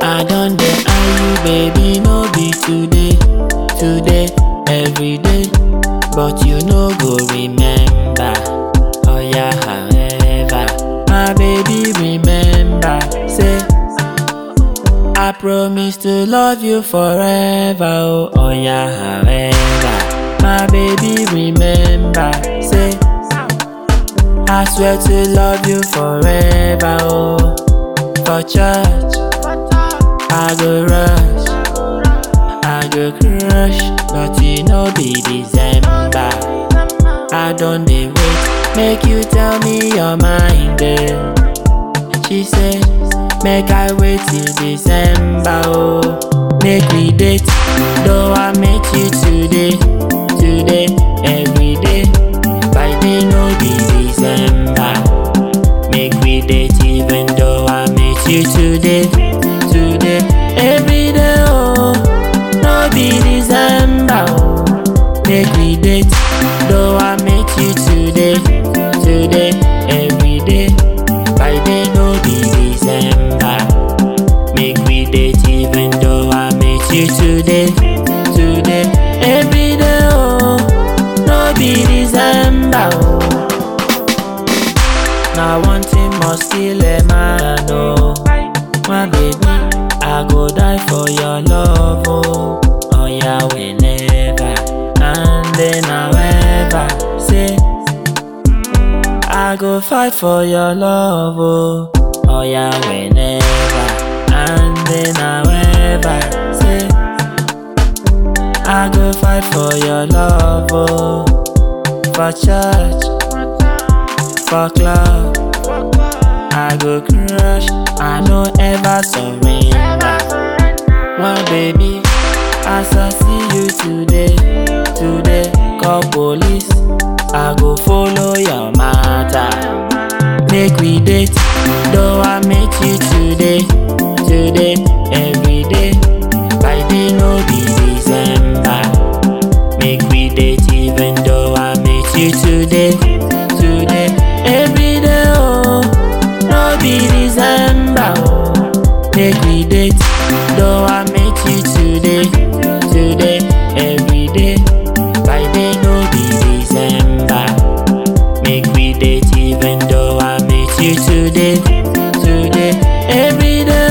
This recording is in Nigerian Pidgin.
I don dey eye you, baby, no be today, today, every day. But you no go remember. Oh yeah, however, my baby, remember, say. I promise to love you forever. Oh, oh yeah, however, my baby, remember, say. I swear to love you forever. Oh, for church, I go rush, I go crush, but you know be December. I don't dey wait, make you tell me your mind, girl. She said, make I wait till December, oh, make we date. Though I met you today, today, every day, by day no be December. Make we date even though I met you today, today, every day, oh, no be December, oh. Make we date, though I met you today, today, every day, by day no be December. Make we date even though I met you today, today, every day, oh, no be December, oh. Now one thing must kill a man, oh My baby, I go die for your love, oh Oh yeah, whenever And then however Say I go fight for your love, oh Oh yeah, whenever And then however Say I go fight for your love, oh For church for club. I go crush, I no ever surrender. One baby, as I see you today, today, call police. I go follow your matter. Make we date, though I met you today, today, every day. By day no be December. Make we date even though I met you today, today, every day, oh, no be December, oh. Make we date, though I met you today, today, every day, by day no be December. Make we date even though I met you today, today, every day,